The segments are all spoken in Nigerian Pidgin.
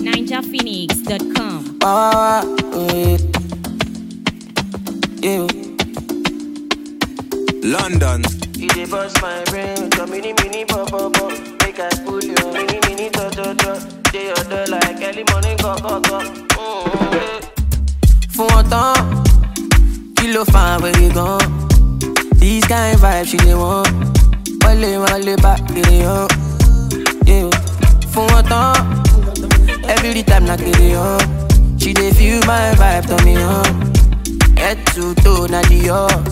NinjaPhoenix.com. Power, yeah. yeah. London. You dey bust my brain with your mini mini pop pop pop. Make I pull your mini mini to to to. Dey your door like early morning go go go. Mm-hmm. Fún wọn tán, kí ló fa àwẹ̀rẹ̀ gan? This kind vibe she dey want. Wọlé wọlé bá kiri hàn. Yeah. Fún wọn tán, every time na kiri hàn. She dey feel my vibe tán mi hàn. Head to toe na the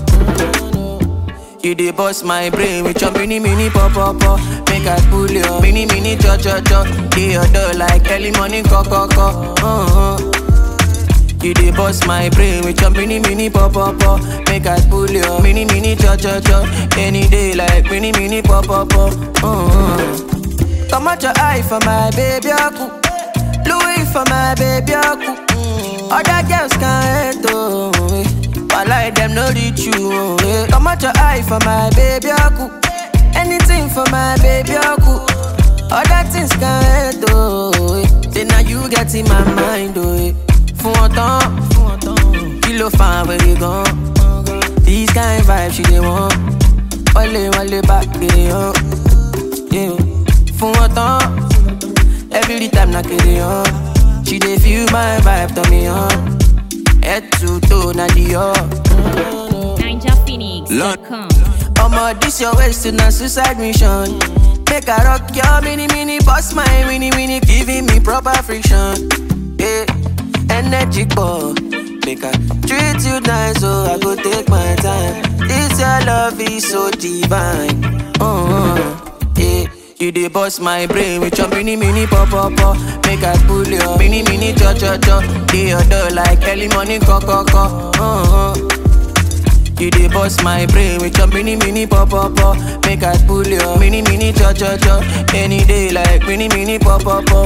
You dey bust my brain with your mini mini pop pop pop. Make I pull your mini mini cho cho cho. Dey your door like early morning co co co. Uh-huh. You dey bust my brain with your mini mini pop pop pop. Make I pull your mini mini cho cho cho. Any day like mini mini pop pop pop. Uh-huh. Come out your eye for my baby aku. Louis for my baby aku. Other girls can't hate oh. eh. But like them no reach you oh. eh. Come out your eye for my baby aku. Anything for my baby aku. Other things can't hate oh. eh. Say now you get in my mind oh. eh. Fún wọn tán, kí ló fa àwẹ̀rẹ̀ gan? This kind vibe she dey want. Wọlé wọlé bá kiri hàn. Yeah. Fún wọn tán, every time na kiri hàn. She dey feel my vibe tán mi hàn. Head to toe na the NinjaPhoenix.com. Omo, this your waist to na suicide mission. Make I rock your mini mini, boss my mini mini, giving me proper friction. Yeah, energy ball. Make I treat you nice, so I go take my time. This your love is so divine. Uh-huh. Yeah. You dey bust my brain with your mini mini pop pop pop. Make I pull your mini mini cho cho cho. Dey your door like early morning co co co. Uh-huh. You dey bust my brain with your mini mini pop pop pop. Make I pull your mini mini cho cho cho. Any day like mini mini pop pop pop.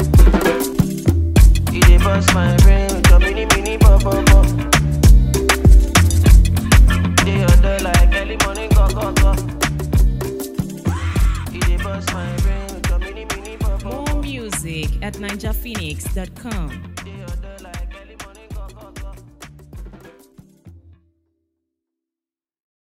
You dey bust my brain with your mini mini pop pop pop. Dey your door like early morning go go go. You dey bust my brain with your mini mini pop pop. More music at NinjaPhoenix.com.